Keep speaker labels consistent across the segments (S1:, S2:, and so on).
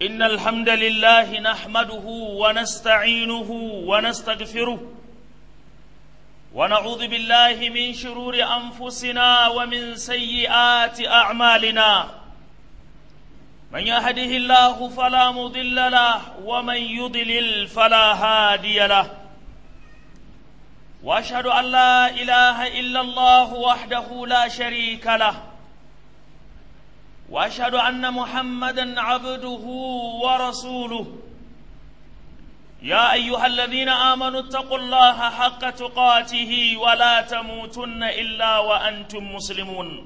S1: إن الحمد لله نحمده ونستعينه ونستغفره ونعوذ بالله من شرور أنفسنا ومن سيئات أعمالنا من يهده الله فلا مضل له ومن يضلل فلا هادي له واشهد ان لا اله الا الله وحده لا شريك له واشهد ان محمدا عبده ورسوله يا ايها الذين امنوا اتقوا الله حق تقاته ولا تموتن الا وانتم مسلمون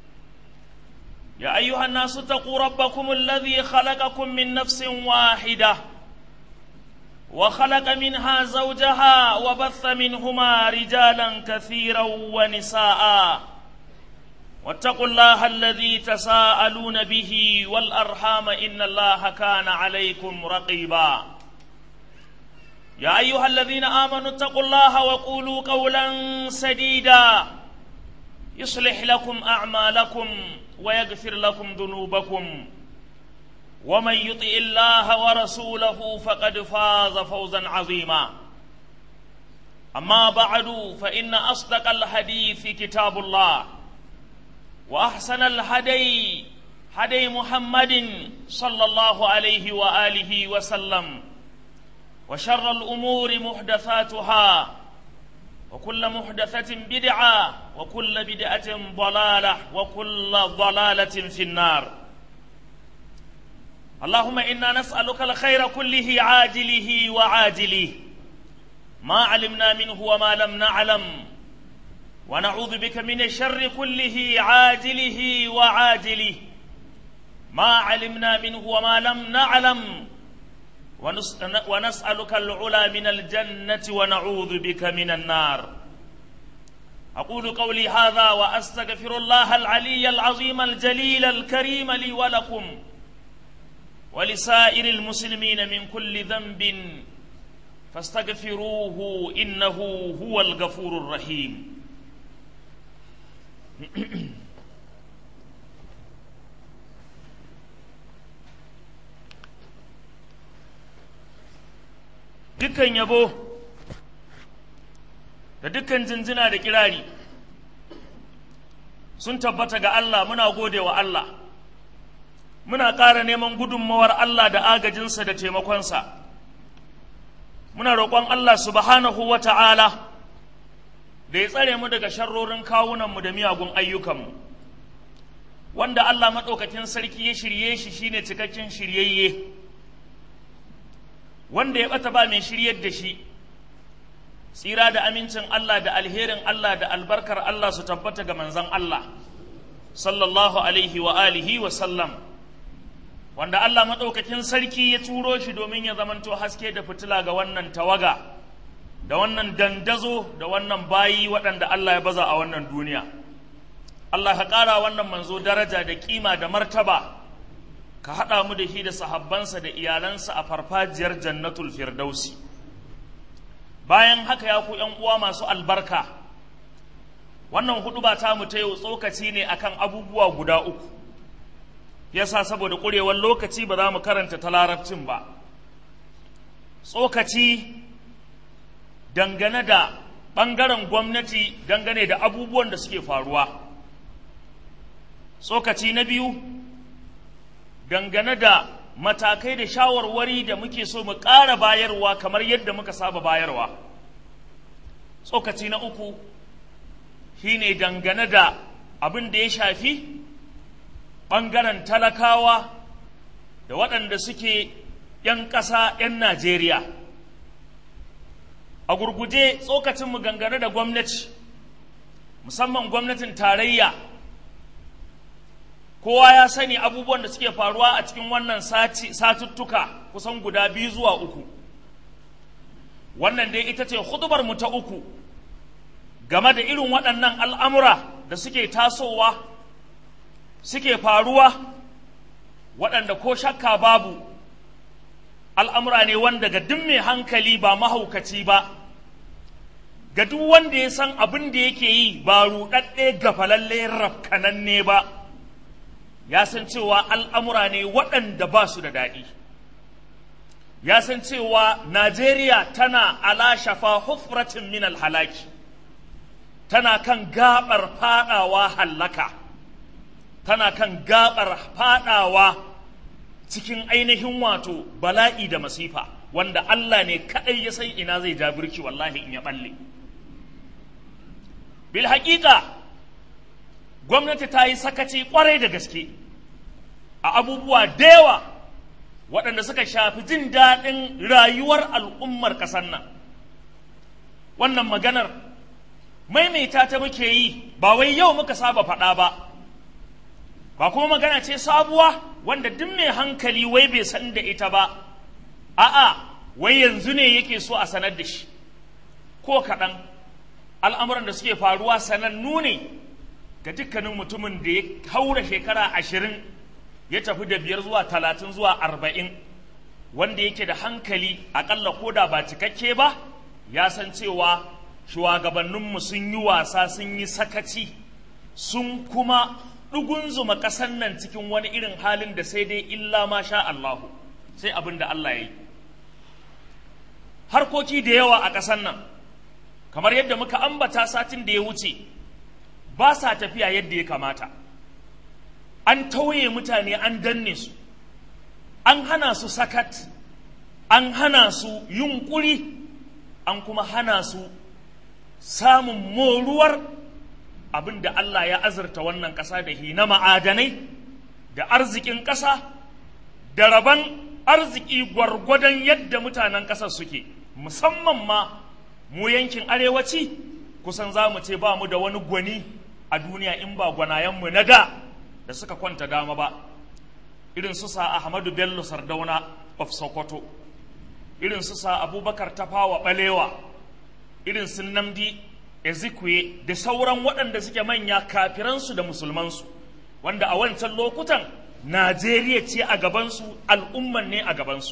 S1: يا ايها الناس اتقوا ربكم الذي خلقكم من نفس واحده وخلق منها زوجها وبث منهما رجالا كثيرا ونساء واتقوا الله الذي تساءلون به والارحام ان الله كان عليكم رقيبا يا ايها الذين امنوا اتقوا الله وقولوا قولا سديدا يصلح لكم اعمالكم ويغفر لكم ذنوبكم ومن يطع الله ورسوله فقد فاز فوزا عظيما اما بعد فان اصدق الحديث كتاب الله واحسن الهدي هدي محمد صلى الله عليه واله وسلم وشر الامور محدثاتها وكل محدثه بدعه وكل بدعه ضلاله وكل ضلاله في النار اللهم انا نسالك الخير كله عاجله وعاجله ما علمنا منه وما لم نعلم ونعوذ بك من الشر كله عاجله وعاجله ما علمنا منه وما لم نعلم ونسالك العلا من الجنه ونعوذ بك من النار اقول قولي هذا واستغفر الله العلي العظيم الجليل الكريم لي ولكم ولسائر المسلمين من كل ذنب فاستغفروه انه هو الغفور الرحيم dukkan yabo da dukkan jinjina da kirari sun tabbata ga Allah muna gode wa Allah muna ƙara neman gudunmawar Allah da agajinsa da taimakonsa muna roƙon Allah subhanahu wa ta'ala da ya tsare mu daga sharrorin kawunanmu da miyagun ayyukanmu wanda Allah maɗaukakin sarki ya shirye shi shine cikakken shiryayye wanda ya ɓata ba mai shiryar da shi tsira da amincin Allah da alherin Allah da albarkar Allah su tabbata ga manzon Allah sallallahu alaihi wa alihi wa sallam wanda Allah maɗaukakin sarki ya turo shi domin ya zamanto haske da fitila ga wannan tawaga da wannan dandazo da wannan bayi waɗanda Allah ya baza a wannan duniya Allah ka ƙara wannan manzo daraja da ƙima da martaba ka haɗa mu da shi da sahabbansa da iyalansa a farfajiyar jannatul firdausi bayan haka ya ku ‘yan uwa masu albarka wannan hudu ba ta mu ta yau tsokaci ne akan abubuwa guda uku yasa saboda ƙurewar lokaci ba za mu karanta ta larabcin ba tsokaci dangane da ɓangaren gwamnati dangane da abubuwan da suke faruwa tsokaci na biyu dangane da matakai da shawarwari da muke so mu ƙara bayarwa kamar yadda muka saba bayarwa tsokaci na uku shine dangane da abin da ya shafi ɓangaren talakawa da waɗanda suke ‘yan ƙasa ‘yan Najeriya. A gurguje tsokacinmu gangane da gwamnati, musamman gwamnatin tarayya, kowa ya sani abubuwan da suke faruwa a cikin wannan satuttuka kusan guda biyu zuwa uku. Wannan dai ita ce mu ta uku game da irin waɗannan al'amura da suke tasowa suke faruwa waɗanda ko shakka babu al'amura ne wanda ga duk mai hankali ba mahaukaci ba ga duk wanda ya san abin da yake yi ba ruɗaɗɗe gafalalle rafkananne ba ya san cewa al'amura ne waɗanda ba su da daɗi ya san cewa Najeriya tana ala shafa hufratin min halaki tana kan gabar fadawa hallaka tana kan gabar fadawa cikin ainihin wato bala'i da masifa wanda Allah ne kaɗai ya san ina zai ja birki wallahi in ya balle bil haƙiƙa gwamnati ta yi sakaci ƙwarai da gaske a abubuwa da yawa waɗanda suka shafi jin daɗin rayuwar al'ummar ƙasar nan wannan maganar maimaita ta muke yi ba wai yau muka saba faɗa ba ba kuma magana ce sabuwa wanda duk mai hankali wai bai san da ita ba a'a wai yanzu ne yake so a sanar da shi ko kaɗan al'amuran da suke faruwa sanannu ne ga dukkanin mutumin da ya haura shekara ashirin ya tafi da biyar zuwa talatin zuwa arba'in wanda yake da hankali aƙalla ko da ba cikakke ba ya san cewa shugabanninmu sun yi wasa sun yi sakaci sun kuma ɗugunzuma ƙasar nan cikin wani irin halin da sai dai illa ma sha Allahu sai abin da Allah ya yi harkoki da yawa a ƙasar nan kamar yadda muka ambata satin da ya wuce ba sa tafiya yadda ya kamata an tauye mutane an danne su an hana su sakat an hana su yunƙuri an kuma hana su samun moruwar abin da Allah ya azurta wannan ƙasa da hi na ma'adanai da arzikin ƙasa da rabon arziki gwargwadon yadda mutanen ƙasar suke musamman ma mu yankin arewaci kusan za mu ce ba mu da wani gwani a duniya in ba gwanayenmu na da da suka kwanta dama ba irin su sa ahmadu bello sardauna of sokoto irin su sa abubakar tafawa balewa irin su namdi ezekwe da sauran waɗanda suke manya kafiransu da musulmansu wanda a wancan lokutan najeriya ce a gabansu al'umman ne a gabansu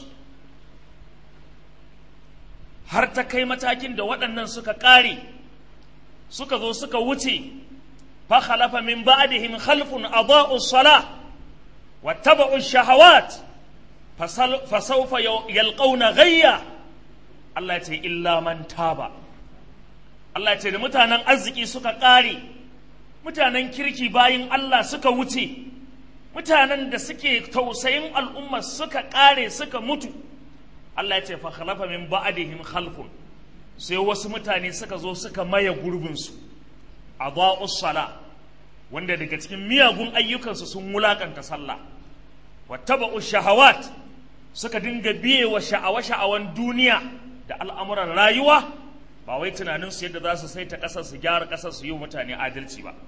S1: har ta kai matakin da waɗannan suka ƙare suka zo suka wuce fa khalafa min ba'dihim khalfun adaa'u salah wattaba'u shahawat fa sawfa yalqawna ghayya Allah ya ce illa man taba Allah ya ce da mutanen arziki suka ƙare mutanen kirki bayin Allah suka wuce mutanen da suke tausayin al'umma suka ƙare suka mutu Allah ya ce fa khalafa min ba'dihim khalfun sai wasu mutane suka zo suka maye gurbinsu adaa'us sala wanda daga cikin miyagun ayyukansu sun wulakanta sallah wattaba'u shahawat suka dinga biye wa sha'awa sha'awan duniya da al'amuran rayuwa ba wai tunanin su yadda za su saita ƙasar su gyara ƙasar su yi mutane adalci ba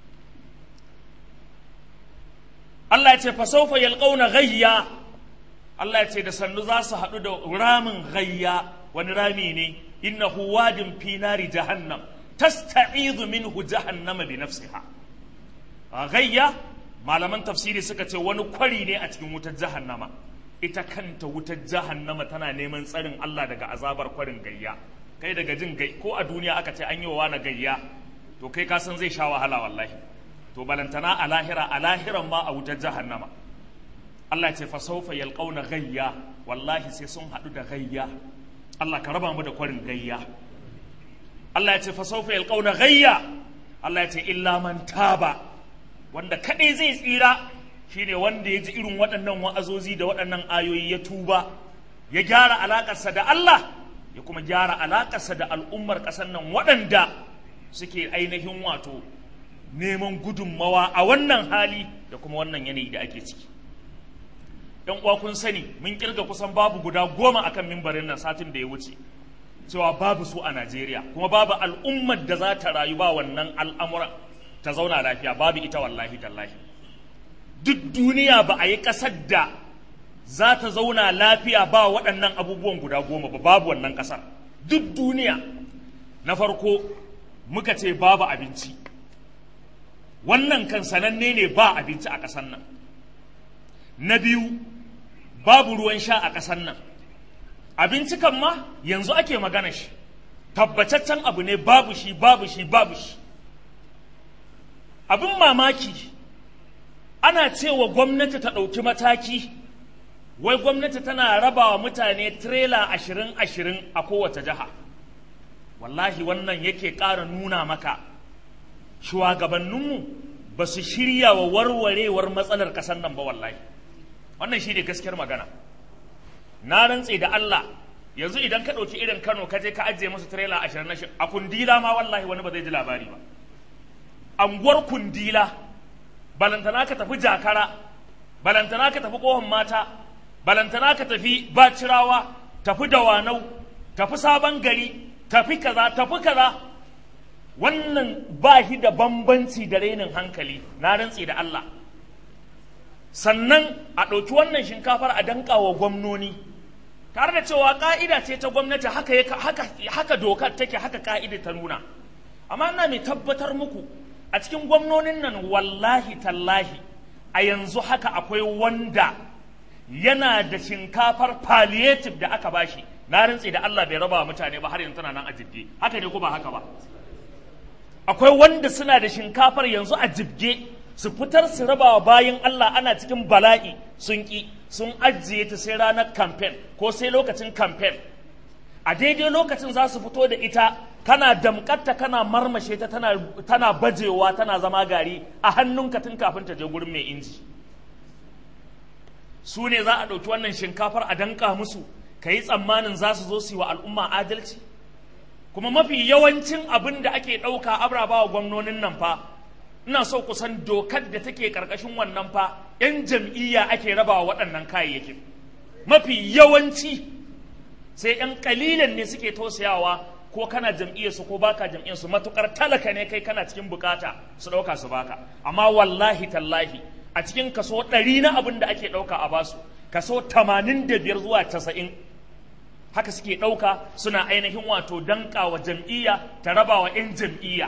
S1: Allah ya ce fa sawfa yalqawna ghayya Allah ya ce da sannu za su haɗu da ramin ghayya wani rami ne innahu wadin fi nari jahannam tasta'izu minhu jahannama bi nafsiha ghayya malaman tafsiri suka ce wani kwari ne a cikin wutar jahannama ita kanta wutar jahannama tana neman tsarin Allah daga azabar kwarin gayya kai daga jin gai ko a duniya aka ce an yi wa wani gayya to kai ka san zai sha wahala wallahi to balantana a lahira a lahiran ma a wutar jahannama Allah ya ce fa sawfa yalqauna gayya wallahi sai sun haɗu da gayya Allah ka raba mu da kwarin gayya Allah ya ce fa sawfa yalqauna gayya Allah ya ce illa man taba wanda kadai zai tsira shine wanda ya ji irin waɗannan wa'azozi da waɗannan ayoyi ya tuba ya gyara alaƙarsa da Allah ya kuma gyara alaƙarsa da al'ummar ƙasar nan waɗanda suke ainihin wato neman gudunmawa a wannan hali da kuma wannan yanayi da ake ciki ‘yan uwa kun sani mun kirga kusan babu guda goma akan mimbarin nan satin da ya wuce cewa babu su a Najeriya kuma babu al'ummar da za ta rayu ba wannan al'amuran ta zauna lafiya babu ita wallahi tallahi duk duniya ba a yi ƙasar da za ta zauna lafiya ba waɗannan abubuwan guda goma ba babu wannan ƙasar duk duniya na farko muka ce babu abinci wannan kan sananne ne ba abinci a ƙasar nan na biyu babu ruwan sha a ƙasar nan abinci kan ma yanzu ake magana shi tabbataccen abu ne babu shi babu shi babu shi abin mamaki ana cewa gwamnati ta ɗauki mataki wai gwamnati tana raba wa mutane tirela ashirin ashirin a kowace jiha wallahi wannan yake ƙara nuna maka shugabanninmu ba su shirya wa warwarewar matsalar ƙasar nan ba wallahi wannan shi ne gaskiyar magana na rantse da Allah yanzu idan ka ɗauki irin Kano ka je ka ajiye musu tirela ashirin na a kundila ma wallahi wani ba zai ji labari ba anguwar kundila balantana ka tafi jakara balantana ka tafi kohon mata balantana ka tafi bacirawa tafi dawanau tafi sabon gari tafi kaza tafi kaza wannan ba shi da bambanci da rainin hankali na rantse da Allah sannan a ɗauki wannan shinkafar a danka wa gwamnoni tare da cewa ƙa'ida ce ta gwamnati haka, haka, haka dokar take haka ƙa'ida ta nuna amma ina mai tabbatar muku a cikin gwamnonin nan wallahi tallahi a yanzu haka akwai wanda yana da shinkafar palliative da aka bashi na rantse da Allah bai raba mutane ba har yanzu tana nan a jibge haka ne ko ba haka ba akwai wanda suna da shinkafar yanzu a jibge su fitar su raba wa bayan Allah ana cikin bala'i sun ki sun ajiye ta sai ranar kamfen ko sai lokacin kamfen a daidai lokacin za su fito da ita kana damƙatta kana marmashe ta tana, tana bajewa tana zama gari a hannunka tun kafin ta je gurin mai inji su ne za a ɗauki wannan shinkafar a danka musu ka yi tsammanin za su zo su yi wa al'umma adalci kuma mafi yawancin abin da ake ɗauka abraba wa gwamnonin nan fa ina so kusan dokar da take ƙarƙashin wannan fa 'yan jam'iyya ake raba wa waɗannan kayayyakin mafi yawanci sai 'yan ƙalilan ne suke tausayawa ko kana jam'iyyarsu ko baka jam'iyyarsu matukar talaka ne kai kana cikin bukata su ɗauka su baka amma wallahi tallahi a cikin kaso ɗari na abin da ake ɗauka a basu kaso tamanin da biyar zuwa casa'in haka suke ɗauka suna ainihin wato danka wa jam'iyya ta raba wa 'yan jam'iyya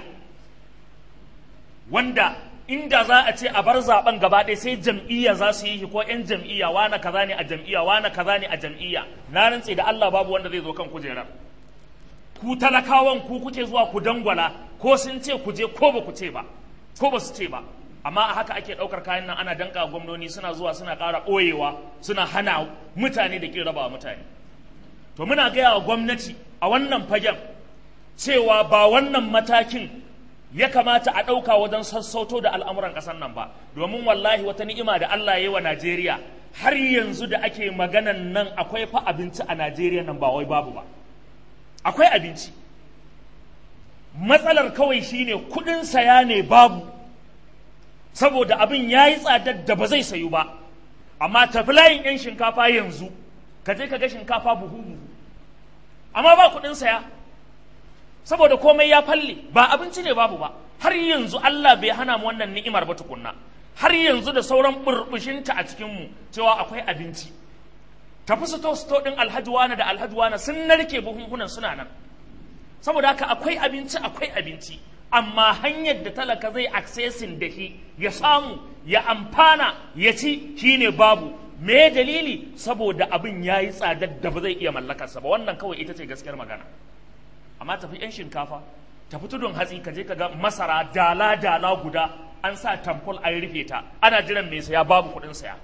S1: wanda inda za a ce a bar zaben gaba ɗaya sai jam'iyya za su yi ko 'yan jam'iyya wane kaza ne a jam'iyya wane kaza ne a jam'iyya na rantse da Allah babu wanda zai zo kan kujerar ku talakawan ku kuke zuwa ku dangwala ko sun ce ku je ko ba ku ce ba ko ba su ce ba amma a haka ake ɗaukar kayan nan ana danka gwamnoni suna zuwa suna ƙara ɓoyewa suna hana mutane da ƙin raba mutane to muna gaya wa gwamnati a wannan fagen cewa ba wannan matakin ya kamata a ɗauka wajen sassauto da al'amuran ƙasar nan ba domin wallahi wata ni'ima da Allah ya yi wa Najeriya har yanzu da ake maganan nan akwai fa abinci a Najeriya nan ba wai babu ba akwai abinci matsalar kawai shine kuɗin saya ne babu saboda abin ya yi tsadar da ba zai sayu ba amma tafi layin 'yan shinkafa yanzu ka je ka ga shinkafa buhu buhu amma ba kuɗin saya saboda komai ya falle ba abinci ne babu ba har yanzu Allah bai hana mu wannan ni'imar ba tukunna har yanzu da sauran burbushinta a cikinmu cewa akwai abinci tafi su to din alhaji wani da alhaji wani sun narke buhunhunan suna nan saboda haka akwai abinci akwai abinci amma hanyar da talaka zai accessin da shi ya samu ya amfana ya ci shine babu me dalili saboda abin ya yi tsadar da ba zai iya mallakarsa ba wannan kawai ita ce gaskiyar magana amma tafi 'yan shinkafa tafi tudun hatsi ka je ka ga masara dala dala guda an sa tamfol an rufe ta ana jiran mai saya babu kuɗin saya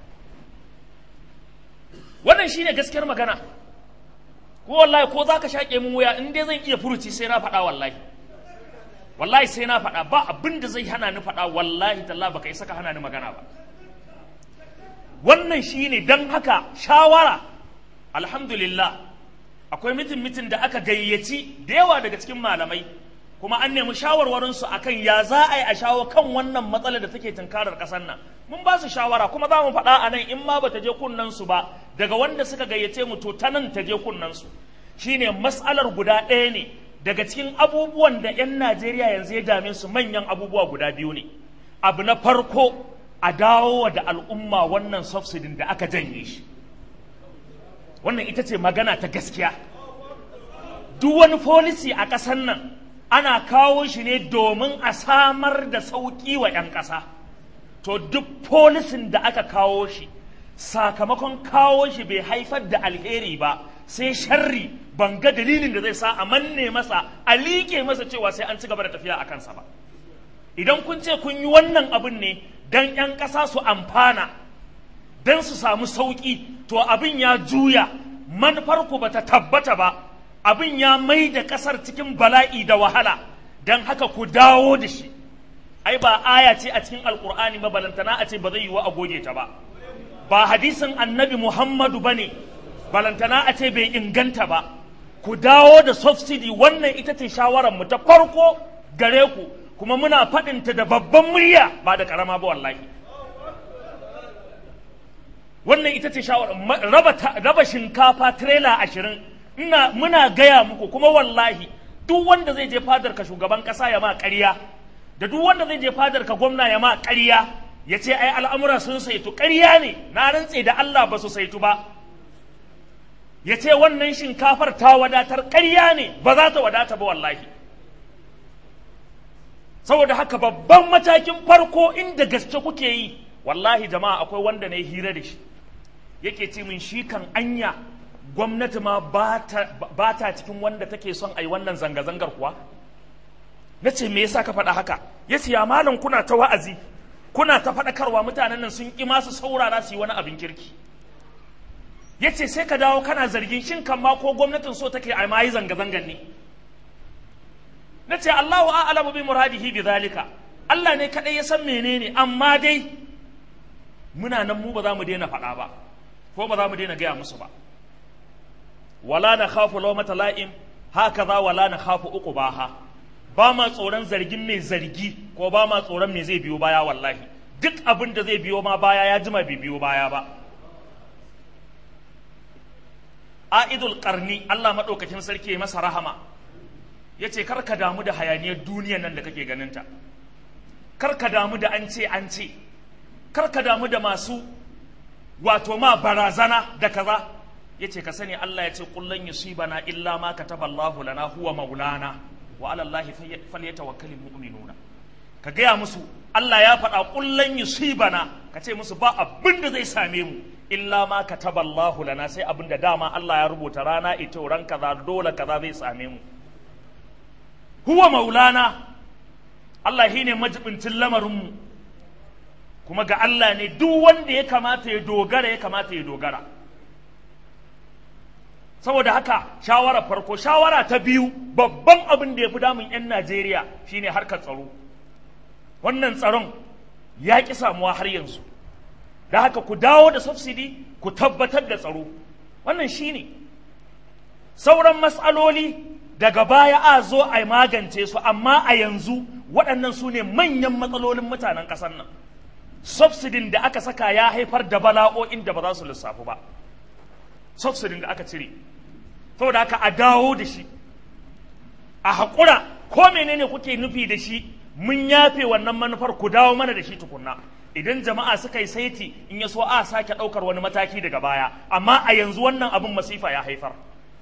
S1: wannan shine gaskiyar magana ko wallahi ko za ka shaƙe mun wuya in dai zan iya furuci sai na faɗa wallahi wallahi sai na faɗa ba abin da zai hana ni faɗa wallahi talla baka isa ka hana ni magana ba wannan shine don haka shawara alhamdulillah akwai mitin mitin da aka gayyaci da yawa daga cikin malamai kuma an nemi shawarwarinsu akan ya za a yi a shawo kan wannan matsalar da take tunkarar ƙasar nan mun ba su shawara kuma za mu faɗa a nan in ma bata je kunnensu ba daga wanda suka gayyace mu to ta nan ta je kunnensu shine matsalar guda ɗaya ne daga cikin abubuwan da 'yan Najeriya yanzu ya dame su manyan abubuwa guda biyu ne abu na farko a dawo da al'umma wannan subsidin da aka janye shi wannan ita ce magana ta gaskiya duk wani folisi a ƙasar nan ana kawo shi ne domin a samar da sauƙi wa 'yan ƙasa to duk folisin da aka kawo shi sakamakon kawo shi bai haifar da alheri ba sai sharri ban ga dalilin da zai sa a manne masa a liƙe masa cewa sai an ci gaba da tafiya a kansa ba idan kun ce kun yi wannan abin ne don 'yan ƙasa su amfana don su samu sauƙi to abin ya juya manufarku ba ta tabbata ba abin ya mai da ƙasar cikin bala'i da wahala don haka ku dawo da shi ai ba aya ce a cikin alkur'ani ba balantana a ce ba zai yi wa a goge ta ba ba hadisin annabi muhammadu ba ne balantana a ce bai inganta ba ku dawo da subsidy wannan ita ce shawarar ta farko gare ku kuma muna faɗinta da babban murya ba da ƙarama ba wallahi wannan ita ce shawarar raba, raba shinkafa tirela ashirin ina muna gaya muku kuma wallahi duk wanda zai je fadar ka shugaban ƙasa ya ma ƙarya da duk wanda zai je fadar ka gwamna ya ma ƙarya ya ce ai al'amura sun saitu ƙarya ne na rantse da Allah ba su saitu ba ya ce wannan shinkafar ta wadatar ƙarya ne ba za ta wadata ba wallahi saboda haka babban matakin farko inda gaske kuke yi wallahi jama'a akwai wanda na yi hira da shi yake ce min shi kan anya gwamnati ma ba ta cikin wanda take son a yi wannan zanga-zangar kuwa na ce me yasa ka faɗa haka ya ce ya malam kuna ta wa'azi kuna ta faɗakarwa mutanen nan sun ƙi masu saurara su yi wani abin kirki ya ce sai ka dawo kana zargin shin kan ma ko gwamnatin so take a ma yi zanga-zangar ne na ce Allahu a'lamu bi muradihi bi zalika Allah ne kadai ya san menene amma dai muna nan mu ba za mu daina faɗa ba ko ba za mu daina gaya musu ba wala na khafu lawmata la'im hakaza wala na khafu uqubaha ba ma tsoron zargin mai zargi ko ba ma tsoron mai zai biyo baya wallahi duk abin da zai biyo ma baya ya jima bai biyo baya ba a'idul qarni Allah madaukakin sarki ya masa rahama yace kar ka damu da hayaniyar duniyar nan da kake ganinta kar ka damu da an ce an ce kar ka damu da masu wato ma barazana da kaza yace ka sani Allah ya ce kullan yusibana illa ma kataballahu lana huwa maulana wa ala Allahi falyatawakkalul mu'minuna ka gaya musu Allah ya faɗa kullan yusibana ka ce musu ba abin da zai same mu illa ma kataballahu lana sai abin da dama Allah ya rubuta rana ita ran kaza dole kaza zai same mu huwa maulana Allah shine majibincin lamarin mu kuma ga Allah ne duk wanda ya kamata ya dogara ya kamata ya dogara saboda haka shawara farko shawara ta biyu babban abin da ya fi damun 'yan najeriya shine harkar tsaro wannan tsaron ya ƙi samuwa har yanzu da haka ku dawo da subsidy ku tabbatar da tsaro wannan shine sauran matsaloli daga baya a zo a magance su amma a yanzu waɗannan su ne manyan matsalolin mutanen ƙasar nan subsidin da aka saka ya haifar da bala'o'in da ba za su lissafu ba subsidin da aka cire saboda haka a dawo da shi a haƙura ko menene kuke nufi da shi mun yafe wannan manufar ku dawo mana da shi tukunna idan jama'a suka yi saiti in ya so a sake ɗaukar wani mataki daga baya amma a yanzu wannan abin masifa ya haifar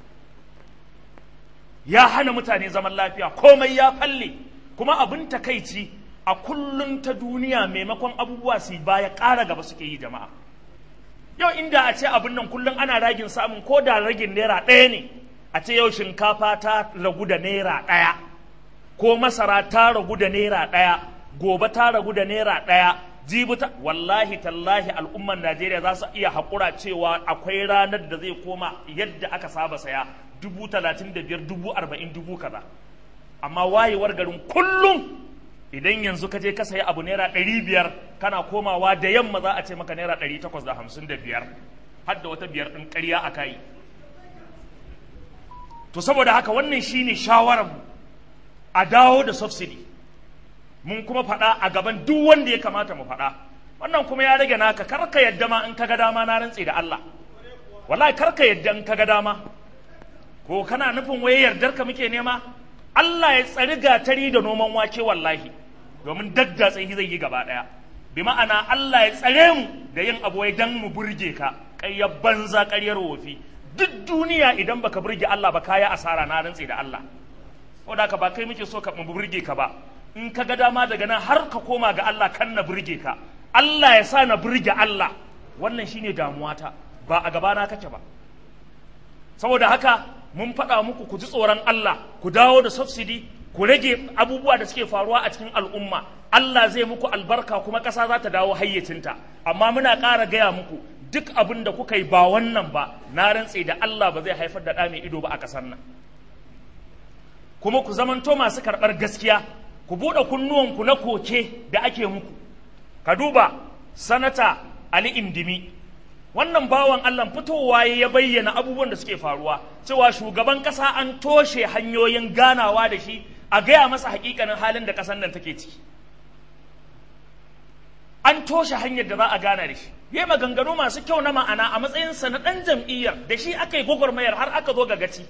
S1: ya hana mutane zaman lafiya komai ya falle kuma abin takaici a kullum ta duniya maimakon abubuwa su baya ƙara gaba suke yi jama'a yau inda a ce abin nan kullum ana ragin samun ko da ragin naira ɗaya ne a ce yau shinkafa ta ragu da naira ɗaya ko masara ta ragu da naira ɗaya gobe ta ragu da naira ɗaya jibi ta wallahi tallahi al'umman najeriya za su iya haƙura cewa akwai ranar da zai koma yadda aka saba saya dubu talatin da biyar dubu arba'in dubu kaza amma wayewar garin kullum idan yanzu ka je ka sayi abu naira ɗari biyar kana komawa da yamma za a ce maka naira ɗari takwas da hamsin da biyar har da wata biyar ɗin ƙarya a kayi to saboda haka wannan shine shawararmu a dawo da subsidy mun kuma faɗa a gaban duk wanda ya kamata mu faɗa wannan kuma ya rage naka kar ka yadda ma in ka ga dama na rantse da Allah wallahi kar ka yadda in ka ga dama ko kana nufin waye yardar ka muke nema Allah ya tsari gatari da noman wake wallahi domin daddatsa zai yi gaba ɗaya bi ma'ana Allah ya tsare mu da yin abu wai dan mu burge ka ƙaryar banza ƙaryar wofi duk duniya idan baka burge Allah ba kaya asara na rantse da Allah da ka ba kai muke so ka mu burge ka ba in ka ga dama daga nan har ka koma ga Allah kan na burge ka Allah ya sa na burge Allah wannan shine damuwata ba a gabana kake ba saboda haka mun faɗa muku ku ji tsoron Allah ku dawo da subsidy ku rage abubuwa da suke faruwa a cikin al'umma Allah zai muku albarka kuma ƙasa za ta dawo hayyacinta amma muna ƙara gaya muku duk abin da kuka yi ba wannan ba na rantse da Allah ba zai haifar da ɗa mai ido ba a ƙasar nan kuma ku zamanto masu karɓar gaskiya ku buɗe kunnuwanku na koke da ake muku ka duba sanata Ali Indimi wannan bawan Allah fitowa ya bayyana abubuwan da suke faruwa cewa shugaban ƙasa an toshe hanyoyin ganawa da shi a gaya masa hakikanin halin da ƙasar nan take ciki an toshe hanyar da za a gana da shi yi maganganu masu kyau na ma'ana a matsayinsa na ɗan jam'iyyar da shi aka yi gwagwarmayar har aka zo ga gaci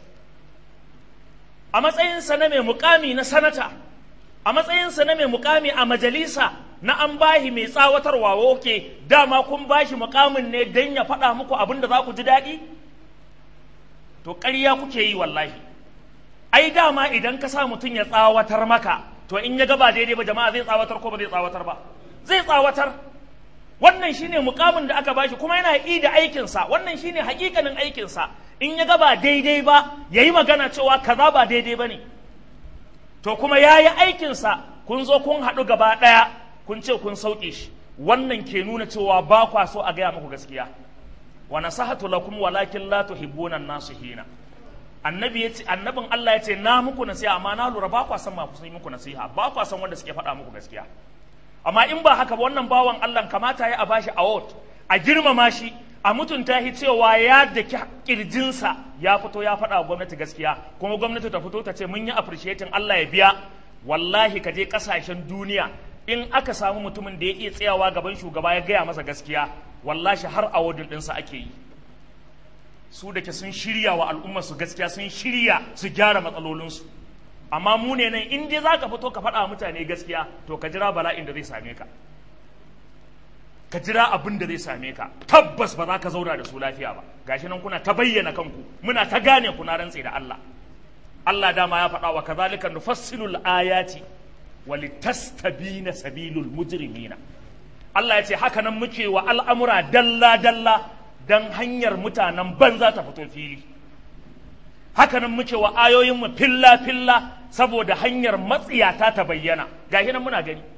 S1: a matsayinsa na mai mukami na sanata a matsayinsa na mai mukami a majalisa na an bahi mai tsawatarwa woke dama kun bashi mukamin ne don ya faɗa muku abin da za ku ji daɗi to ƙarya kuke yi wallahi ai dama idan ka sa mutum ya tsawatar maka to in ya gaba daidai ba jama'a zai tsawatar ko ba zai tsawatar ba zai tsawatar wannan shine mukamin da aka bashi kuma yana yi da aikinsa wannan shine hakikanin aikinsa in ya gaba daidai ba ya yi magana cewa kaza ba daidai ba ne to kuma ya yi aikinsa kun zo kun haɗu gaba ɗaya kun ce kun sauƙe shi wannan ke nuna cewa ba kwa so a gaya muku gaskiya wa nasahatu lakum walakin la tuhibbuna an-nasihina annabi yace annabin Allah yace na muku nasiha amma na lura ba kwa san ma kusan muku nasiha ba kwa san wanda suke faɗa muku gaskiya amma in ba haka ba wannan bawan Allah kamata ya a bashi award a girmama shi a mutunta shi cewa ya daki kirjinsa ya fito ya faɗa wa gwamnati gaskiya kuma gwamnati ta fito ta ce mun yi appreciating Allah ya biya wallahi ka je kasashen duniya in aka samu mutumin da ya iya tsayawa gaban shugaba ya gaya masa gaskiya wallahi har awardin ɗinsa ake yi su da ke sun shirya wa al'umma su gaskiya sun shirya su gyara matsalolinsu amma mu ne nan in dai za ka fito ka faɗa mutane gaskiya to ka jira bala'in da zai same ka ka jira abin da zai same ka tabbas ba za ka zauna da su lafiya ba gashi nan kuna ta bayyana kanku muna ta gane ku na rantse da Allah Allah dama ya faɗa wa kazalika nufassilul ayati wa litastabina sabilul mujrimina Allah ya ce haka nan muke wa al'amura dalla dalla dan hanyar mutanen banza ta fito fili haka nan muke wa ayoyinmu filla filla saboda hanyar matsiyata ta bayyana gashi nan muna gani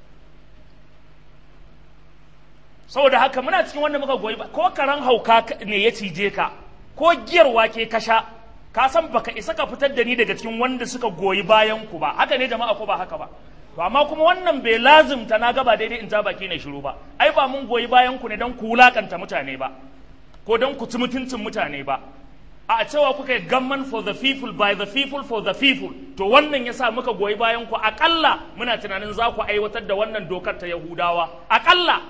S1: saboda haka muna cikin wanda muka goyi ba ko karan hauka ne ya cije ka ko giyar wake ka sha ka san baka isa ka fitar da ni daga cikin wanda suka goyi bayan ku ba haka ne jama'a ko ba haka ba to amma kuma wannan bai lazimta na gaba daidai in ta baki na shiru ba ai ba mun goyi bayan ku ne don ku wulakanta mutane ba ko don ku ci mutuncin mutane ba a cewa kuka yi government for the people by the people for the people to wannan yasa muka goyi bayan ku akalla muna tunanin za ku aiwatar da wannan dokar ta yahudawa akalla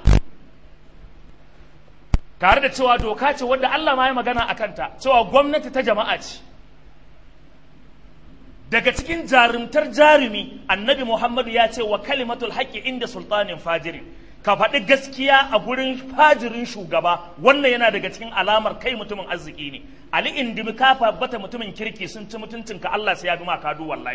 S1: tare da cewa doka ce wanda Allah ma ya magana a kanta cewa gwamnati ta jama'a ce daga cikin jarumtar jarumi annabi muhammadu ya ce wa kalimatul haƙƙi inda sultanin fajirin ka faɗi gaskiya a gurin fajirin shugaba wannan yana daga cikin alamar kai mutumin arziki ne ali indimi ka bata mutumin kirki sun ci mutuncinka Allah sai ya bi maka du wallahi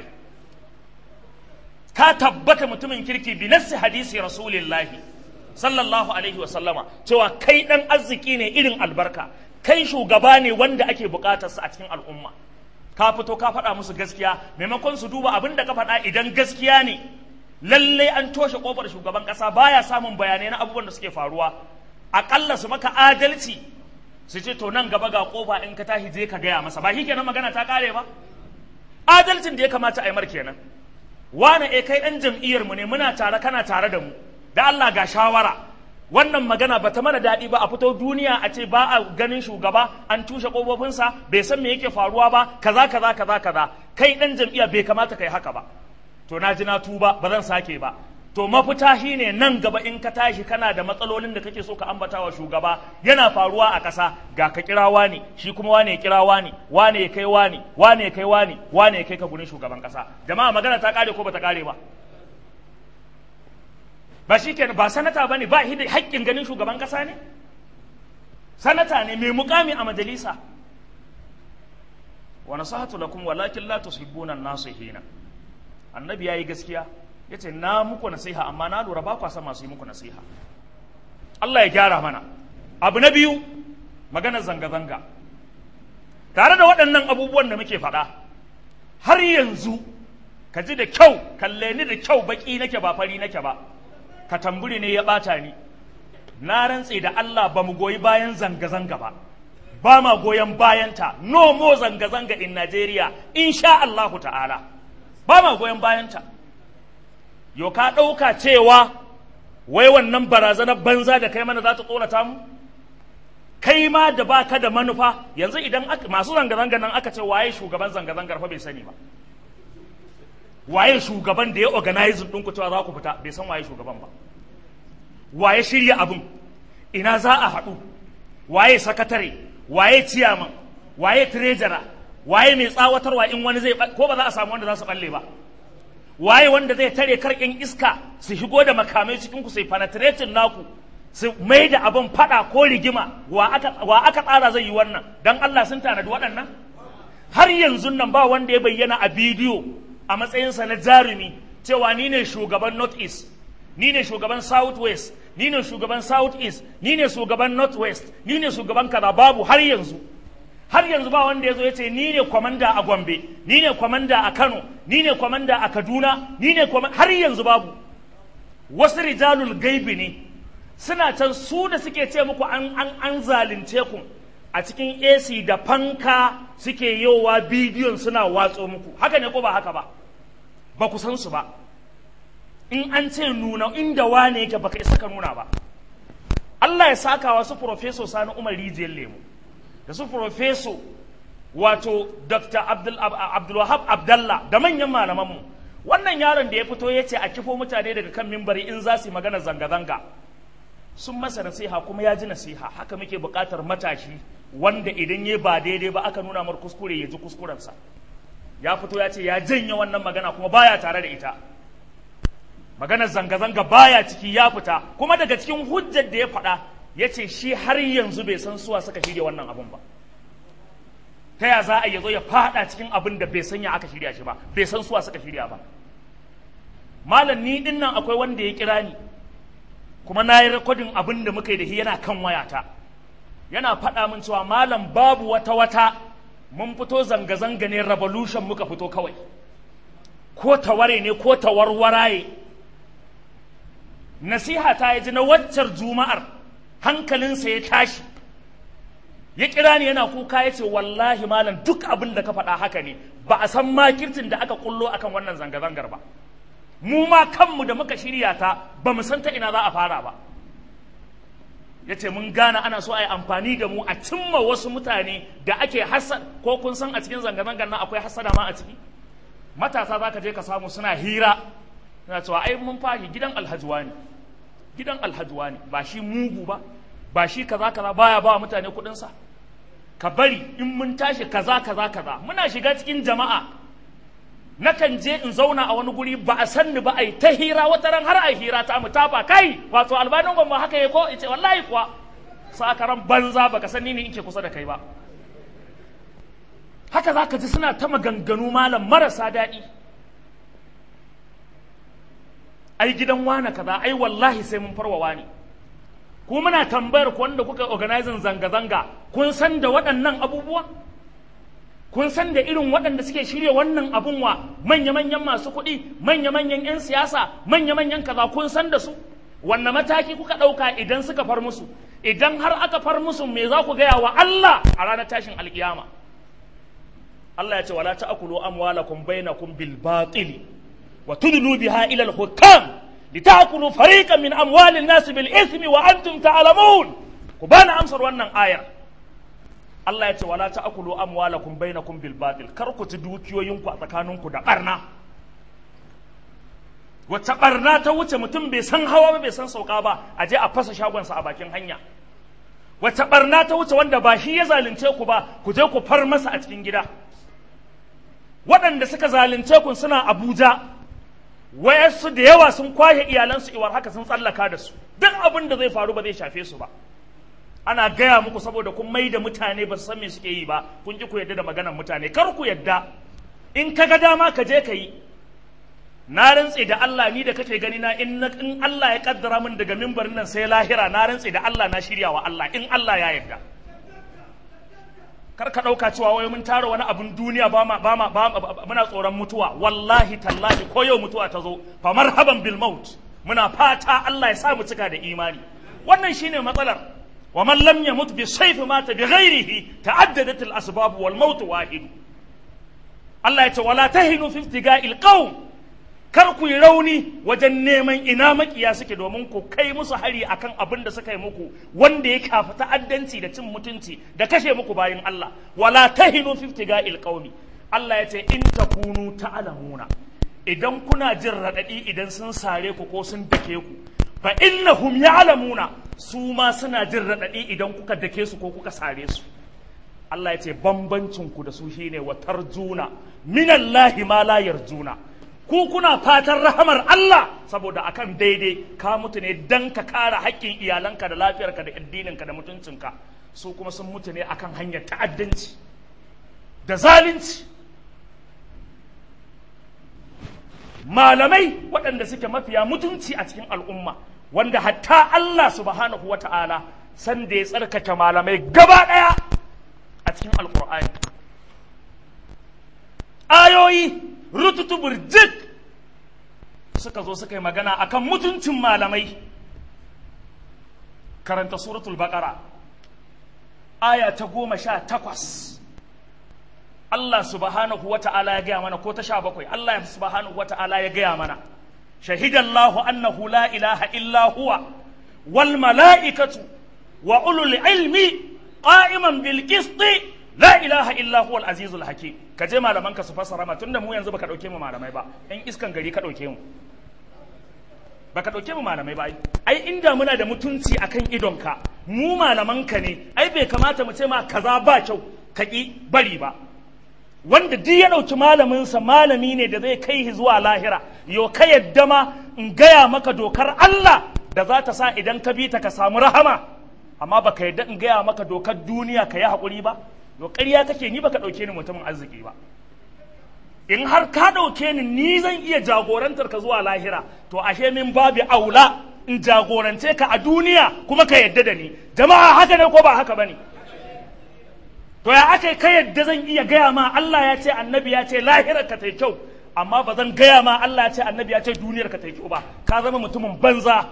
S1: ka tabbata mutumin kirki bi nassi hadisi rasulillahi sallallahu alaihi wa sallama cewa kai dan arziki ne irin albarka kai shugaba ne wanda ake bukatarsa a cikin al'umma ka fito ka faɗa musu gaskiya maimakon su duba abin da ka faɗa idan gaskiya ne lallai an toshe kofar shugaban ƙasa baya samun bayanai na abubuwan da suke faruwa aƙalla su maka adalci su ce to nan gaba ga kofa in ka tashi je ka gaya masa ba shi kenan magana ta kare ba adalcin da ya kamata a yi mar kenan wane e kai ɗan jam'iyyar mu ne muna tare kana tare da mu da Allah ga shawara wannan magana bata mana daɗi ba a fito duniya a ce ba a ganin shugaba an tushe ƙofofinsa bai san me yake faruwa ba kaza kaza kaza kaza kai ɗan jam'iyya bai kamata kai haka ba to na ji na tuba ba zan sake ba to mafita shine nan gaba in ka tashi kana da matsalolin da kake so ka ambata wa shugaba yana faruwa a ƙasa ga ka kira wani shi kuma wane ya kira wani wane ya kai wani wane ya kai wani wane ya kai ka gurin shugaban ƙasa jama'a magana ta kare ko bata kare ba ba shi kenan ba sanata ba ne ba shi da haƙƙin ganin shugaban ƙasa ne sanata ne mai mukami a majalisa wa nasahatu lakum walakin la tuhibbuna an-nasihina annabi yayi gaskiya yace na muku nasiha amma na lura ba kwa san masu yi muku nasiha Allah ya gyara mana abu na biyu maganar zanga zanga tare da waɗannan abubuwan da muke faɗa har yanzu ka ji da kyau kalle ni da kyau baki nake ba fari nake ba ka tamburi ne ya ɓata ni na rantse da Allah ba mu goyi bayan zanga-zanga ba ba ma goyon bayanta no more zanga-zanga in Najeriya insha Allahu ta'ala ba ma goyon bayanta yau ka ɗauka cewa wai wannan barazanar banza da kai mana za ta tsorata mu kai ma da baka da manufa yanzu idan masu zanga-zanga nan aka ce waye shugaban zanga-zangar fa bai sani ba waye shugaban da ya organizing ɗinku cewa za ku fita bai san waye shugaban ba waye shirya abin ina za a haɗu waye sakatare waye ciyaman waye treasurer waye mai tsawatarwa in wani zai ko ba za a samu wanda za su balle ba waye wanda zai tare karkin iska su shigo da makamai cikin ku sai penetrating naku su mai da abin fada ko rigima wa aka wa aka tsara zai yi wannan dan Allah sun tanadi waɗannan har yanzu nan ba wanda ya bayyana a bidiyo a matsayinsa na jarumi cewa ni ne shugaban north east ni ne shugaban south west ni ne shugaban south east ni ne shugaban north west ni ne shugaban kaza babu har yanzu har yanzu ba wanda ya zo ya ce ni ne kwamanda a gombe ni ne kwamanda a kano ni ne kwamanda a kaduna ni ne har yanzu babu wasu rijalul gaibi ne suna can su da suke ce muku an an an zalunce ku a cikin AC da fanka suke yowa bidiyon suna watso muku haka ne ko ba haka ba ba ku san su ba in an ce nuna inda wane yake baka isa ka nuna ba Allah ya saka wa su Profeso Sani Umar Rijiyar Lemu da su Profeso wato Dr. Abdul Abdulwahab Abdallah da manyan malamanmu wannan yaron da ya fito ya ce a kifo mutane daga kan mimbari in za su yi magana zanga-zanga sun masa nasiha kuma ya ji nasiha haka muke buƙatar matashi wanda idan ya ba daidai ba aka nuna mar kuskure ya ji kuskurensa ya fito ya ce ya janye wannan magana kuma baya tare da ita maganar zanga-zanga baya ciki ya fita kuma daga cikin hujjar da ya faɗa ya ce shi har yanzu bai san suwa suka shirya wannan abun ba ta ya za a yazo ya faɗa cikin abin da bai sanya aka shirya shi ba bai san suwa suka shirya ba malam ni din nan akwai wanda ya kira ni kuma na yi rikodin abin da muka yi da shi yana kan wayata yana faɗa min cewa malam babu wata wata mun fito zanga-zanga ne revolution muka fito kawai ko taware ne ko tawarwaraye nasiha ta yi ji na waccar juma'ar hankalinsa ya tashi ya kira ni yana kuka ya ce wallahi malam duk abin da ka faɗa haka ne ba a san makirtin da aka kullo akan wannan zanga-zangar ba mu ma kanmu da muka shirya ta ba mu san ta ina za a fara ba ya ce mun gane ana so a yi amfani da mu a cimma wasu mutane da ake hasad ko kun san a cikin zanga-zangar nan akwai hasada ma a ciki matasa za ka je ka samu suna hira suna cewa ai mun fahi gidan alhajuwa ne gidan alhajuwa ne ba shi mugu ba ba shi kaza kaza baya ba mutane kuɗinsa ka bari in mun tashi kaza kaza kaza muna shiga cikin jama'a nakan je in zauna a wani guri ba a san ni ba ai ta hira wata ran har ai hira ta mu tafa kai wato albanin gwamma haka ya ko ce wallahi kuwa sakaran banza baka san ni ne in ke kusa da kai ba haka za ka ji suna ta maganganu malam marasa daɗi ai gidan wane kaza ai wallahi sai mun farwa wani ku muna tambayar ku wanda kuka organizing zanga-zanga kun san da waɗannan abubuwa kun san da irin waɗanda suke shirya wannan abun wa manya-manyan masu kuɗi manya-manyan 'yan siyasa manya-manyan kaza kun san da su wanne mataki kuka ɗauka idan suka far musu idan har aka far musu me za ku gaya wa Allah a ranar tashin alkiyama Allah ya ce wala ta'kulu amwalakum bainakum bil batil wa tudlu biha ila al hukam litakulu fariqan min amwalin nas bil ithmi wa antum ta'lamun ku bana amsar wannan ayar Allah ya ce wala ta'kulu amwalakum bainakum bil batil kar ku ci dukiyoyinku a tsakaninku da barna wacce barna ta wuce mutum bai san hawa ba bai san sauka ba a je a fasa shagonsa a bakin hanya wacce barna ta wuce wanda ba shi ya zalunce ku ba ku je ku far masa a cikin gida waɗanda suka zalunce ku suna abuja wayarsu da yawa sun kwashe iyalansu iwar haka sun tsallaka da su duk abin da zai faru ba zai shafe su ba ana gaya muku saboda kun mai da mutane ba su san me suke yi ba kun ki ku yadda da maganar mutane kar ku yadda in ka ga dama ka je ka yi na rantse da Allah ni da kake gani na in in Allah ya kaddara min daga mimbarin nan sai lahira na rantse da Allah na shirya wa Allah in Allah ya yarda kar ka ɗauka cewa wai mun tara wani abun duniya ba ma ba ma muna tsoron mutuwa wallahi tallahi ko yau mutuwa ta zo fa marhaban bil maut muna fata Allah ya sa mu cika da imani wannan shine matsalar wa man lam yamut bi sayfi mata bi ghairihi ta'addadat al asbab wal maut wahid Allah ya ce wala tahinu fi ibtiga'il qawm kar ku yi rauni wajen neman ina makiya suke domin ku kai musu hari akan abin da suka yi muku wanda ya kafa ta'addanci da cin mutunci da kashe muku bayin Allah wala tahinu fi ibtiga'il qawmi Allah ya ce in takunu ta'lamuna idan kuna jin radadi idan sun sare ku ko sun dake ku fa innahum ya'lamuna su ma suna jin radadi idan kuka dake su ko kuka sare su Allah ya ce bambancin ku da su shine wa tarjuna minallahi ma la yarjuna ku kuna fatan rahamar Allah saboda akan daidai ka mutu ne dan ka kara haƙƙin iyalanka da lafiyarka da addininka da mutuncinka su kuma sun mutu ne akan hanyar ta'addanci da zalunci malamai waɗanda suke mafiya mutunci a cikin al'umma wanda hatta Allah subhanahu wa ta'ala san da ya tsarkake malamai gaba ɗaya a cikin alƙur'ani ayoyi rututu burjik suka zo suka yi magana akan mutuncin malamai karanta suratul baqara aya ta goma sha takwas Allah subhanahu wa ta'ala ya gaya mana ko ta sha bakwai Allah subhanahu wa ta'ala ya gaya mana shahidallahu annahu la ilaha illa huwa wal mala'ikatu wa ulul ilmi qa'iman bil qisti la ilaha illa huwa al azizul hakim ka je malaman ka su fassara ma tunda mu yanzu baka dauke mu malamai ba in iskan gari ka dauke mu baka dauke mu malamai ba ai inda muna da mutunci akan idonka mu malaman ka ne ai bai kamata mu ce ma kaza ba kyau ka ki bari ba wanda duk ya ɗauki malaminsa malami ne da zai kai zuwa lahira yo ka yadda ma in gaya maka dokar Allah da za ta sa idan ka bi ta ka samu rahama amma baka yadda in gaya maka dokar duniya ka yi haƙuri ba yo ƙarya kake ni baka ɗauke ni mutumin arziki ba in har ka ɗauke ni ni zan iya jagorantar ka zuwa lahira to ashe min babu aula in jagorance ka a duniya kuma ka yadda da ni jama'a haka ne ko ba haka bane to ya aka ka yadda zan iya gaya ma Allah ya ce annabi ya ce lahirar ka ta kyau amma ba zan gaya ma Allah ya ce annabi ya ce duniyar ka ta kyau ba ka zama mutumin banza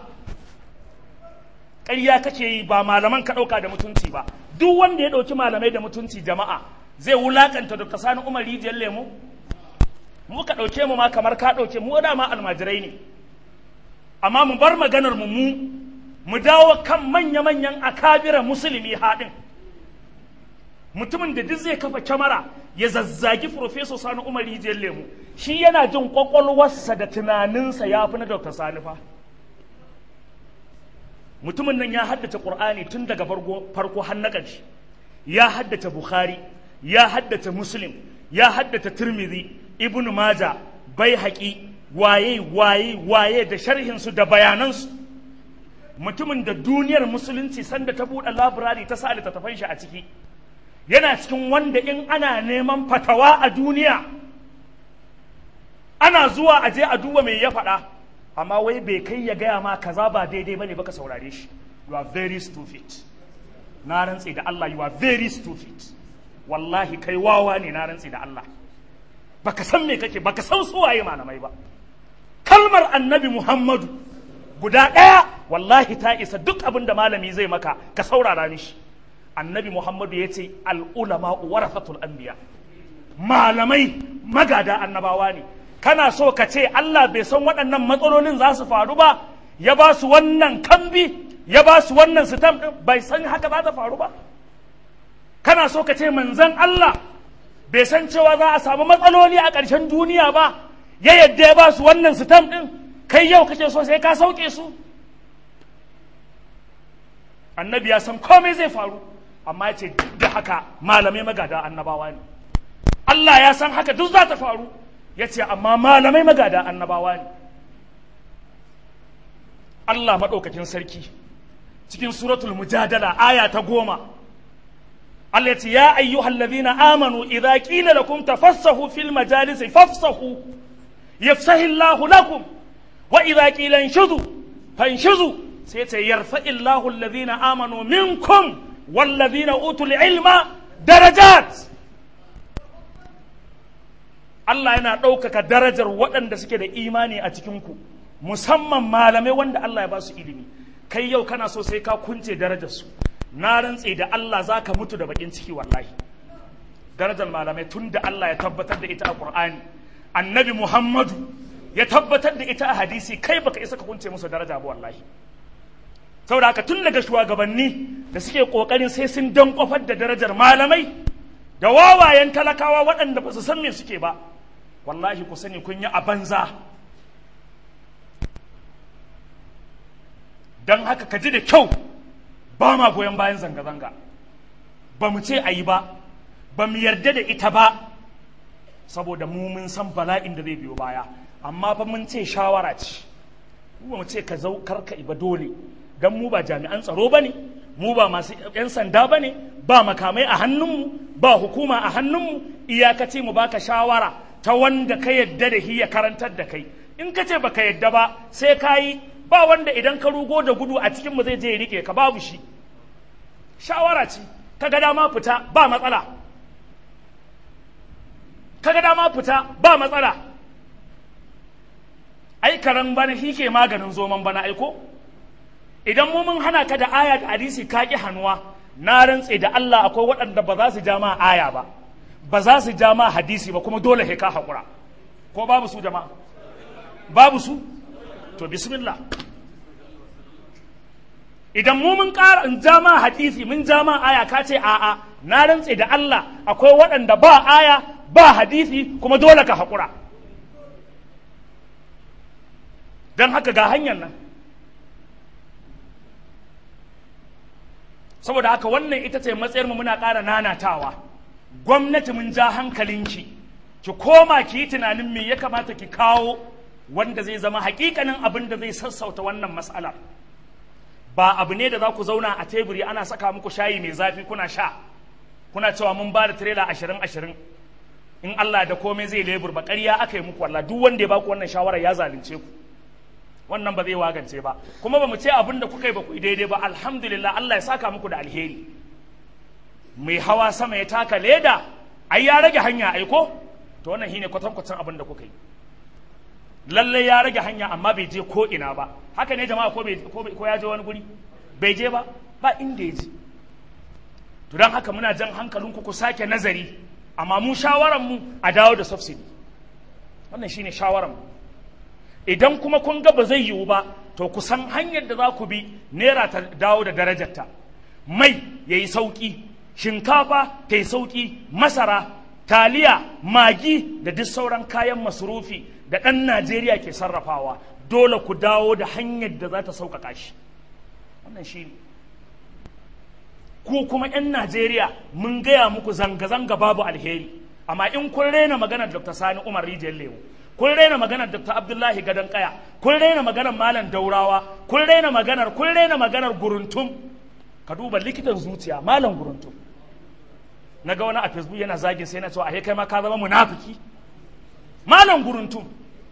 S1: ƙarya kake yi ba malaman ka ɗauka da mutunci ba duk wanda ya ɗauki malamai da mutunci jama'a zai wulakanta Dr. Sani Umar Rijiyar Lemo mu ka ɗauke mu ma kamar ka ɗauke mu da ma almajirai ne amma mu bar maganar mu mu mu dawo kan manya-manyan akabira musulmi haɗin mutumin da duk zai kafa kyamara ya zazzagi Profesor Sani Umar Rijiyar Lemu shi yana jin kwakwalwarsa da tunaninsa ya fi na Dr. Sani fa. Mutumin nan ya haddace Ƙur'ani tun daga farko har na ƙarshe. Ya haddace Bukhari, ya haddace Muslim, ya haddace Tirmidhi, Ibn Maja, Baihaqi, waye waye waye da sharhinsu da bayanansu. Mutumin da duniyar musulunci sanda ta buɗe labirari ta sa littattafan shi a ciki. yana cikin wanda in ana neman fatawa a duniya ana zuwa a je a duba mai ya faɗa amma wai bai kai ya gaya ma kaza ba daidai bane baka saurare shi you are very stupid na rantse da Allah you are very stupid wallahi kai wawa ne na rantse da Allah baka san me kake baka san suwaye malamai ba kalmar annabi Muhammadu guda ɗaya wallahi ta isa duk abin da malami zai maka ka saurara mishi annabi muhammadu ya ce al'ulama warafatul anbiya malamai magada annabawa ne kana so ka ce Allah bai san waɗannan matsalolin za su faru ba ya ba su wannan kambi ya ba su wannan sitam ɗin bai san haka za ta faru ba kana so ka ce manzan Allah bai san cewa za a samu matsaloli a ƙarshen duniya ba ya yadda ya ba su wannan sitam ɗin kai yau kake so sai ka sauke su annabi ya san komai zai faru amma ya ce duk da haka malamai magada annabawa ne Allah ya san haka duk za ta faru ya ce amma malamai magada annabawa ne Allah maɗaukakin sarki cikin suratul mujadala aya ta goma Allah ya ce ya ayyuhal ladhina amanu idza qila lakum tafassahu fil majalisi fafsahu yafsahu Allahu lakum wa idza qila inshuzu fanshuzu sai ce yarfa'illahu alladhina amanu minkum wallazina utul ilma darajat Allah yana ɗaukaka darajar waɗanda suke da imani a cikinku musamman malamai wanda Allah ya ba su ilimi kai yau kana so sai ka kunce darajarsu na rantse da Allah za ka mutu da bakin ciki wallahi darajar malamai tun da Allah ya tabbatar da ita a Qur'ani annabi Muhammadu ya tabbatar da ita a hadisi kai baka isa ka kunce musu daraja ba wallahi saboda haka tun daga shugabanni da suke kokarin sai sun dan kofar da darajar malamai da wawayen talakawa waɗanda ba su san me suke ba wallahi ku sani kun yi a banza don haka ka ji da kyau ba ma goyon bayan zanga-zanga ba mu ce a yi ba ba mu yarda da ita ba saboda mu mun san bala'in da zai biyo baya amma fa mun ce shawara ce mu mu ce ka zau karka iba dole don mu ba jami'an tsaro ba ne mu ba masu 'yan sanda ba ne ba makamai a hannunmu ba hukuma a hannunmu iyakace mu baka shawara ta wanda ka yadda da shi ya karantar da kai in ka ce baka yadda ba sai ka yi ba wanda idan ka rugo da gudu a cikinmu zai je ya rike ka babu shi shawara ce ka ga dama fita ba matsala ka ga dama fita ba matsala ai karan bana shi ke maganin zoman bana aiko idan mu mun hana ka da aya da hadisi ka ki hannuwa na rantse da Allah akwai waɗanda ba za su ja ma aya ba ba za su ja ma hadisi ba kuma dole ka haƙura ko babu su jama'a babu su to bismillah idan mu mun ƙara in ja ma hadisi mun ja ma aya ka ce a'a na rantse da Allah akwai waɗanda ba aya ba hadisi kuma dole ka haƙura don haka ga hanyar nan saboda haka wannan ita ce matsayar mu muna ƙara nanatawa gwamnati mun ja hankalinki ki koma ki yi tunanin me ya kamata ki kawo wanda zai zama hakikanin abin da zai sassauta wannan matsalar ba abu ne da za ku zauna a teburi ana saka muku shayi mai zafi kuna sha kuna cewa mun ba da tirela ashirin ashirin in Allah da komai zai lebur ba ƙarya aka yi muku wallah duk wanda ya baku wannan shawara ya zalunce ku wannan ba zai wagance ba kuma ba mu ce abin da kuka yi ba ku yi daidai ba alhamdulillah Allah ya saka muku da alheri mai hawa sama ya taka leda ai ya rage hanya aiko to wannan shine kwatankwacin abin da kuka yi lalle ya rage hanya amma bai je ko ina ba haka ne jama'a ko ko ya je wani guri bai je ba ba inda ya je to don haka muna jan hankalinku ku sake nazari amma mu shawaran mu a dawo da subsidy wannan shine shawaran mu idan kuma kun ga ba zai yiwu ba to ku san hanyar da za ku bi naira ta dawo da darajarta mai ya yi sauƙi shinkafa ta yi sauƙi masara taliya magi da duk sauran kayan masurufi da ɗan najeriya ke sarrafawa dole ku dawo da hanyar da za ta sauƙaƙa shi wannan shi ne ku kuma 'yan najeriya mun gaya muku zanga-zanga babu alheri amma in kun rena maganar dr sani umar rijiyar lemu kun raina maganar Dr. Abdullahi Gadon Kaya, kun raina maganar Malam Daurawa, kun raina maganar, kun raina maganar Guruntum. Ka duba likitan zuciya Malam Guruntum. Na ga wani a Facebook yana zagin sai na cewa a kai ma ka zama munafiki. Malam Guruntum.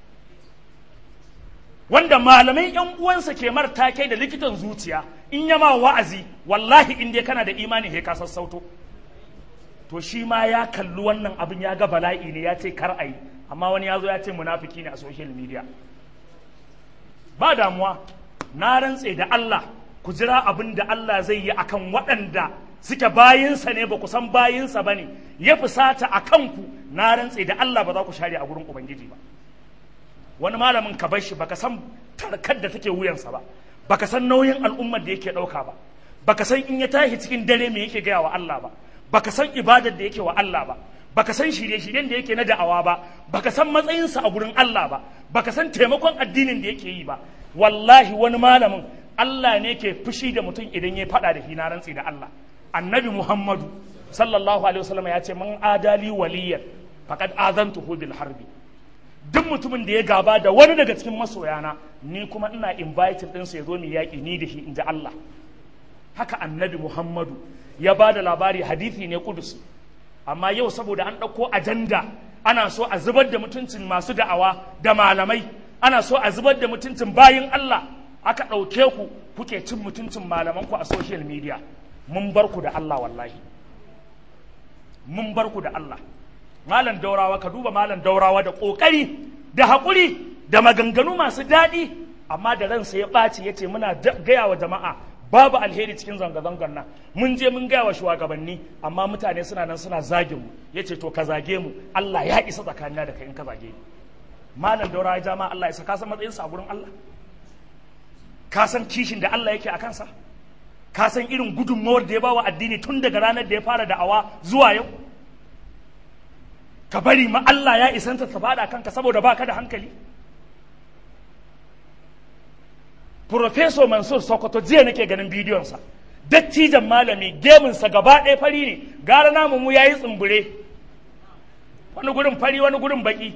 S1: Wanda malamai yan uwansa ke marta kai da likitan zuciya in yama wa'azi wallahi in dai kana da imani he ka sassauto. To shi ma ya kalli wannan abin ya ga bala'i ne ya ce kar a yi. amma wani ya zo ya ce munafiki ne a social media ba damuwa na rantse da Allah ku jira abin da Allah zai yi akan waɗanda suke bayinsa ne ba ku san bayinsa ba ne ya fusata a kanku na rantse da Allah ba za ku share a gurin Ubangiji ba wani malamin ka bar shi baka san tarkar da take wuyansa ba baka san nauyin al'ummar da yake ɗauka ba baka san in ya tashi cikin dare me yake gaya wa Allah ba baka san ibadar da yake wa Allah ba baka san shirye-shiryen da yake na da'awa ba baka san matsayinsa a gurin Allah ba baka san taimakon addinin da yake yi ba wallahi wani malamin Allah ne ke fushi da mutum idan ya faɗa da hina rantsi da Allah annabi Muhammadu sallallahu alaihi wasallam ya ce man adali waliyan faqad azantuhu bil harbi duk mutumin da ya gaba da wani daga cikin masoyana ni kuma ina inviting ɗinsa ya zo mu yaƙi ni da shi in ji Allah haka annabi Muhammadu ya ba da labari hadithi ne kudusi amma yau saboda an ɗauko ajanda ana so a zubar da mutuncin masu da'awa da malamai ana so a zubar da mutuncin bayin Allah aka ɗauke ku kuke cin mutuncin malamanku a social media mun bar ku da Allah wallahi mun bar ku da Allah malam daurawa ka duba malam daurawa da ƙoƙari da haƙuri da maganganu masu daɗi
S2: amma da ransa ya ɓaci ya ce muna gaya wa jama'a babu alheri cikin zanga-zangar nan mun je mun gaya wa shugabanni amma mutane suna nan suna zagin mu ya ce to ka zage mu Allah ya isa tsakanina da kai in ka zage ni malam daura ya jama Allah ya sa ka san matsayinsa a gurin Allah ka san kishin da Allah yake a kansa ka san irin gudunmawar da ya bawa addini tun daga ranar da ya fara da'awa zuwa yau ka bari ma Allah ya isanta ta faɗa kanka saboda baka da hankali Profeso Mansur Sokoto jiya nake ganin bidiyonsa dattijan malami geminsa gaba ɗaya fari ne gara namu mu yayi tsumbure wani gurin fari wani gurin baki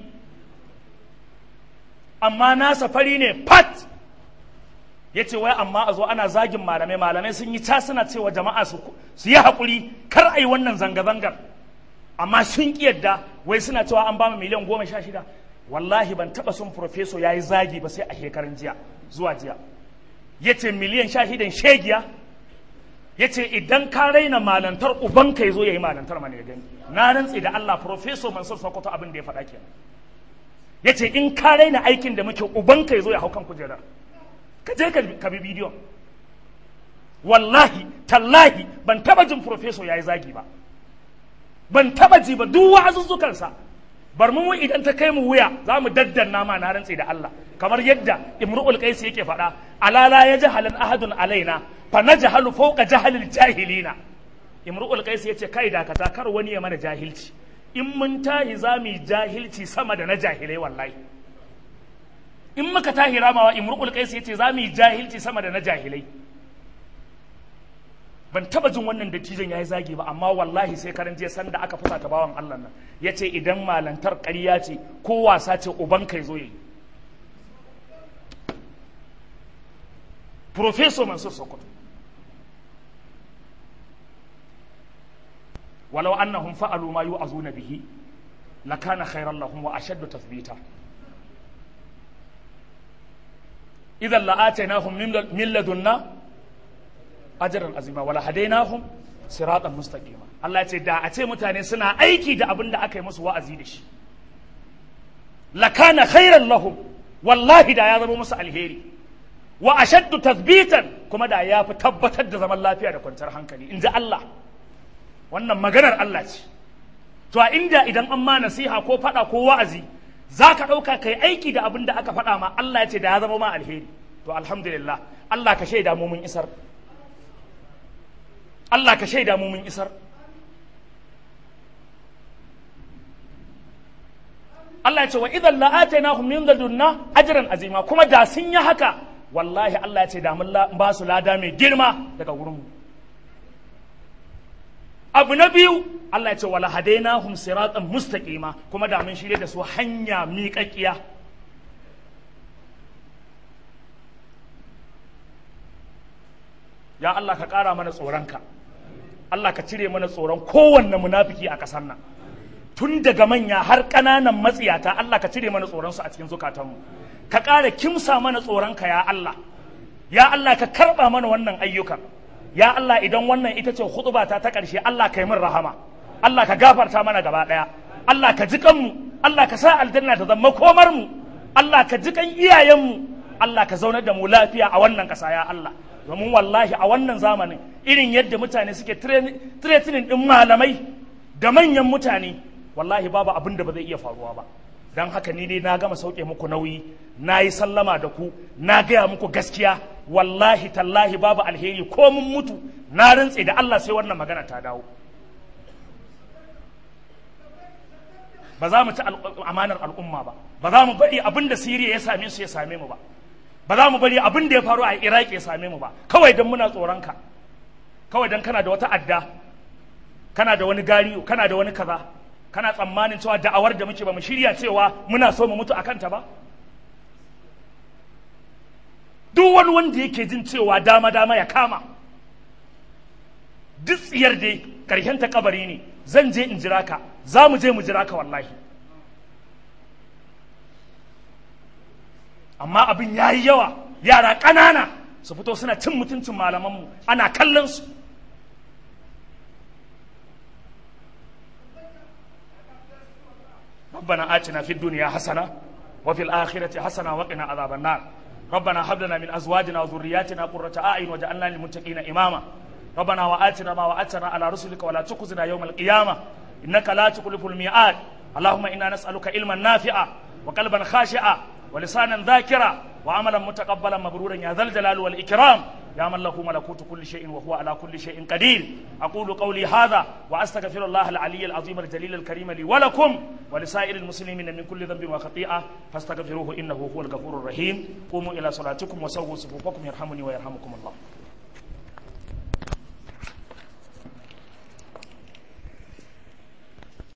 S2: amma nasa fari ne pat ya ce wai amma a zo ana zagin malamai malamai sun yi suna cewa jama'a su yi haƙuri kar a yi wannan zanga-zangar amma sun ƙi yadda wai suna cewa an ba mu miliyan goma sha shida wallahi ban taɓa son profeso ya yi zagi ba sai a shekarun jiya zuwa jiya ya ce miliyan sha shidan shegiya ya ce idan ka raina malantar ubanka ya zo ya yi malantar mana ya gani na rantse da Allah profeso Mansur Sokoto abin da ya faɗa kenan ya ce in ka raina aikin da muke ubanka ya zo ya hau kan kujerar ka je ka bi bidiyon wallahi tallahi ban taba jin profeso ya yi zagi ba ban taba ji ba duk wa'azuzzukansa bar mu idan ta kai mu wuya za mu daddanna ma na rantse da Allah kamar yadda imru'ul qais yake faɗa alala ya jahalan ahadun alaina fa najhalu fawqa jahalil jahilina imru'ul qais yace kai dakata kar wani ya mana jahilci in mun tahi za mu yi jahilci sama da na jahilai wallahi in muka tahi ramawa imru'ul qais yace za mu yi jahilci sama da na jahilai ban taba jin wannan dattijan yayi zagi ba amma wallahi sai karan jiya sanda aka fusa ta bawan Allah nan yace idan malantar ƙarya ce ko wasa ce uban kai zo yi Professor Mansur Sokoto walau annahum fa'alu ma yu'azuna bihi lakana khairan lahum wa ashaddu tathbita idan la'atainahum min ladunna ajran azima wala hadainahum siratan mustaqima Allah ya ce da a ce mutane suna aiki da abin da aka yi musu wa'azi da shi lakana khairan lahum wallahi da ya zama musu alheri wa ashaddu tathbitan kuma da ya fi tabbatar da zaman lafiya da kwanciyar hankali in ji Allah wannan maganar Allah ce to a inda idan an ma nasiha ko faɗa ko wa'azi za ka ɗauka ka yi aiki da abin da aka faɗa ma Allah ya ce da ya zama ma alheri to alhamdulillah Allah ka shaida mu mun isar Allah ka shaida mu mun isar Allah ya ce wa idan la'atainahum min ladunna ajran azima kuma da sun yi haka wallahi Allah ya ce da mun ba su lada mai girma daga wurin mu abu na biyu Allah ya ce wala hadainahum siratan mustaqima kuma da mun shirye da su hanya miƙaƙiya ya Allah ka ƙara mana tsoronka Allah ka cire mana tsoron kowanne munafiki a ƙasar nan tun daga manya har ƙananan matsiyata Allah ka cire mana tsoronsu a cikin zukatanmu ka ƙara kimsa mana tsoronka ya Allah ya Allah ka karɓa mana wannan ayyukan ya Allah idan wannan ita ce khutbata ta ƙarshe Allah ka yi min rahama Allah ka gafarta mana gaba ɗaya Allah ka ji kanmu Allah ka sa aljanna ta zama komar mu Allah ka ji kan iyayenmu Allah ka zaunar da mu lafiya a wannan ƙasa ya Allah domin wallahi a wannan zamanin irin yadda mutane suke tiretinin ɗin malamai da manyan mutane wallahi babu abin da ba zai iya faruwa ba don haka ni dai na gama sauke muku nauyi na yi sallama da ku na gaya muku gaskiya wallahi tallahi babu alheri ko mun mutu na rantse da Allah sai wannan magana ta dawo ba za mu ci amanar al'umma ba ba za mu bari abin da siriya ya same su ya same mu ba ba za mu bari abin da ya faru a iraki ya same mu ba kawai don muna tsoronka kawai don kana da wata adda kana da wani gariyo kana da wani kaza kana tsammanin cewa da'awar da muke ba mu shirya cewa muna so mu mutu a kanta ba duk wani wanda yake jin cewa dama dama ya kama duk tsiyar dai karshen ta kabari ne zan je in jira ka za mu je mu jira ka wallahi amma abin ya yi yawa yara ƙanana su fito suna cin mutuncin malamanmu ana kallon su ربنا آتنا في الدنيا حسنة وفي الآخرة حسنة وقنا عذاب النار ربنا هب لنا من ازواجنا وذرياتنا قرة اعين واجعلنا للمتقين اماما ربنا واتنا ما وعدتنا على رسلك ولا تخزنا يوم القيامه انك لا تخلف الميعاد اللهم انا نسالك علما نافعا وقلبا خاشعا ولسانا ذاكرا وعملا متقبلا مبرورا يا ذا الجلال والاكرام يا من له ملكوت كل شيء وهو على كل شيء قدير اقول قولي هذا واستغفر الله العلي العظيم الجليل الكريم لي ولكم ولسائر المسلمين من كل ذنب وخطيئه فاستغفروه انه هو الغفور الرحيم قوموا الى صلاتكم وسووا صفوفكم يرحمني ويرحمكم الله